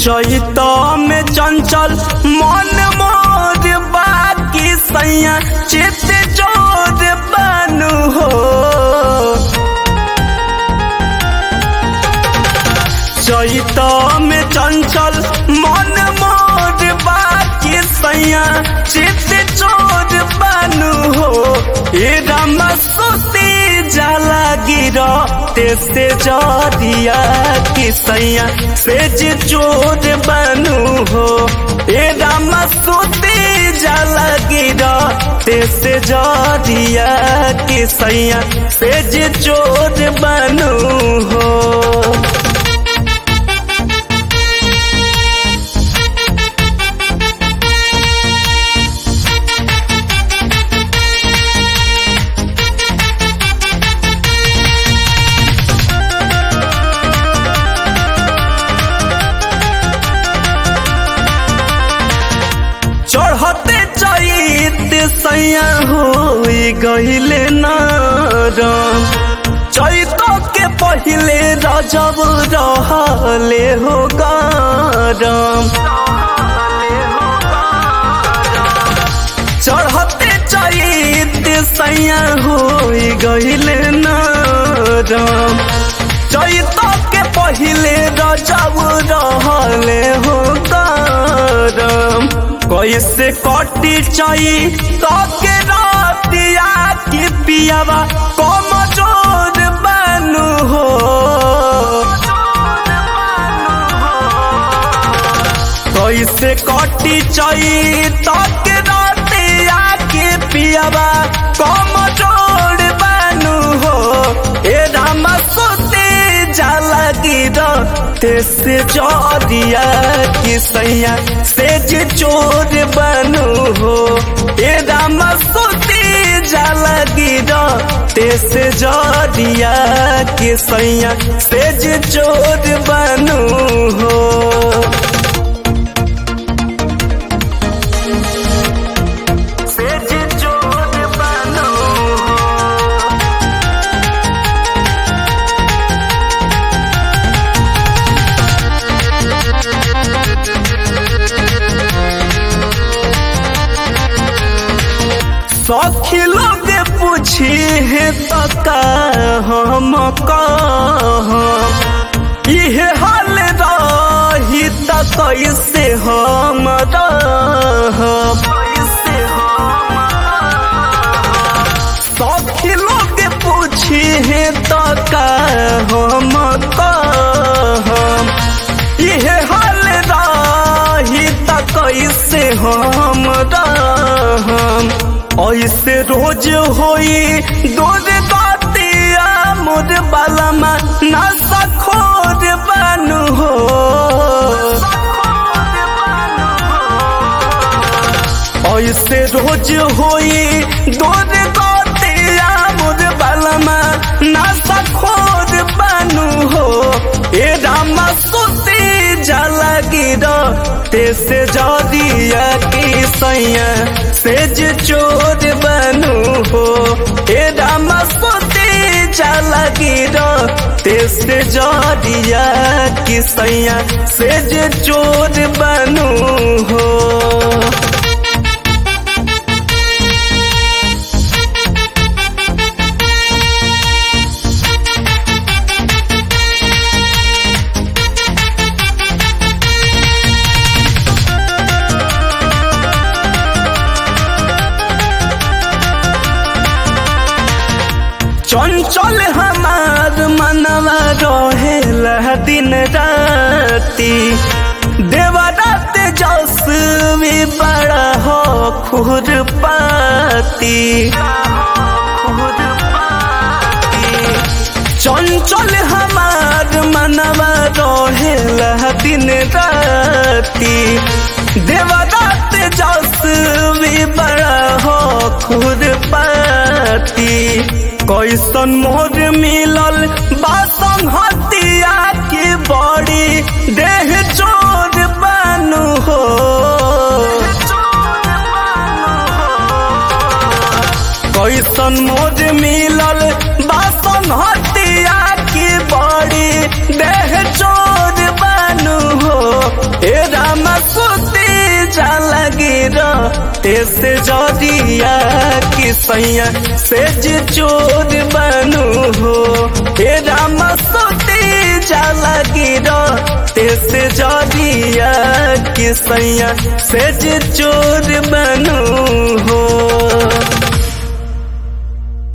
चैत में चंचल मन मोर बाकी सैया चित जोर बनू हो चैत में चंचल मन मोर बाकी सैया चित चोर बनू हो ए रामा सोती जाला गिरा तेसे जरिया की सैया सेज चोर बनू हो ए रामा सोती जाला गिरा तेसे जरिया की सैया सेज चोर बनू हो चढ़ते चैत सैया हो गईले नारम चैत के पहले रजब रहले हो गारम चढ़ते चैत सैया हो गईले नारम चैत के पहले रजब रहले हो गारम कैसे कटी चाई के रातिया की पियावा कम जोर बनू हो कैसे कटी चाई के रातिया की पियावा कम जोर बनू हो ए राम सोते जाला गिरा तेसे जरिया की सैया सेज चोर बनू हो ए राम सोते जाला गिरा तेसे जरिया की सैया सेज चोर बनू हो सेज चोर बनू हो सखी लोग पूछी है तका हम कह इहे हाल रही त कैसे हम सखी लोग पूछी है तका हम कह इहे हाल रही त कैसे हम रहम ऐसे रोज होई दूध बातिया मोर बालमा ना सखोर बनू हो ऐसे रोज होई दूध बातिया मोर बालमा ना सखोर बनू हो ए रामा सोती जाला गिरा तेसे जदिया की सैया सेज चोर बनू हो ए रामा सोती जाला गिरा तेसे जदिया की सैया सेज चोर बनू हो चंचल हमार मनवा रहेला दिन राती देवरात जस भी बड़ा हो खुर पाती चंचल हमार मनवा रहेला दिन राती देवरात जस भी बड़ा हो खुर पाती कैसन मोर मिलल बासन हतिया की बड़ी देह चोर बनू हो कैसन मोर मिलल बासन हतिया की बड़ी देह चोर बनू हो गिर ऐसे जरिया कि सैया से जे चोर बनू हो हे राम सोते जाला गिर ऐसे जरिया कि सैया से जे चोर बनू हो